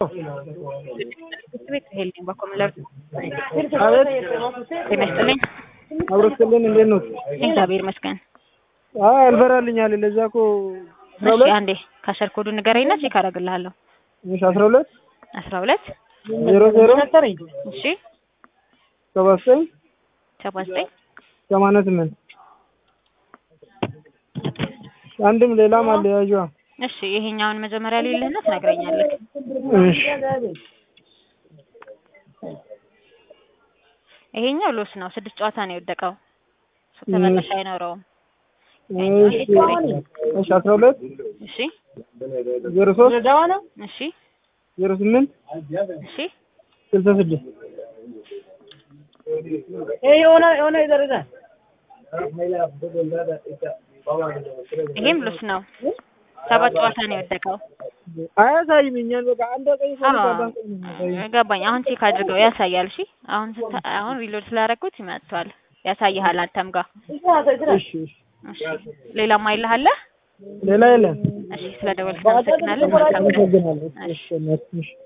ቤት ሄልኝ በኮምለር አቤት ጤና ይስጥልኝ። አብሮ ስጥልን እንዴት ነው? እግዚአብሔር ይመስገን። አይ አልፈራልኛል። ለዛ እኮ አስራ እሺ ሁለት አንዴ ካሸር ኮዱ ንገረኝና ቼክ አደርግልሃለሁ። እሺ አስራ ሁለት አስራ ሁለት ዜሮ ዜሮ እሺ ሰባ ዘጠኝ ሰባ ዘጠኝ ሰማንያ ስምንት አንድም ሌላም አለ ያዥዋ እሺ ይሄኛውን መጀመሪያ ሌልህና ትነግረኛለህ። እሺ ይሄኛው ሎስ ነው። ስድስት ጨዋታ ነው የወደቀው። ተመላሽ አይኖረውም። እሺ እሺ አስራ ሁለት እሺ ዜሮ ሶስት እሺ ዜሮ ስምንት እሺ ስልሳ ስድስት ይሄም ሎስ ነው። ሰባት ጨዋታ ነው የወደቀው። አያሳይም። እኛን በቃ አንድ ቀይ አዎ ገባኝ። አሁን ቼክ አድርገው ያሳያል። እሺ አሁን ስታ አሁን ሪሎድ ስላደረኩት ይመጥቷል ያሳይሃል አንተም ጋር። እሺ እሺ እሺ ሌላም አይልሃለ? ሌላ የለም። እሺ ስለደወልክ አመሰግናለን። መልካም ቀን። አመሰግናለሁ። እሺ እሺ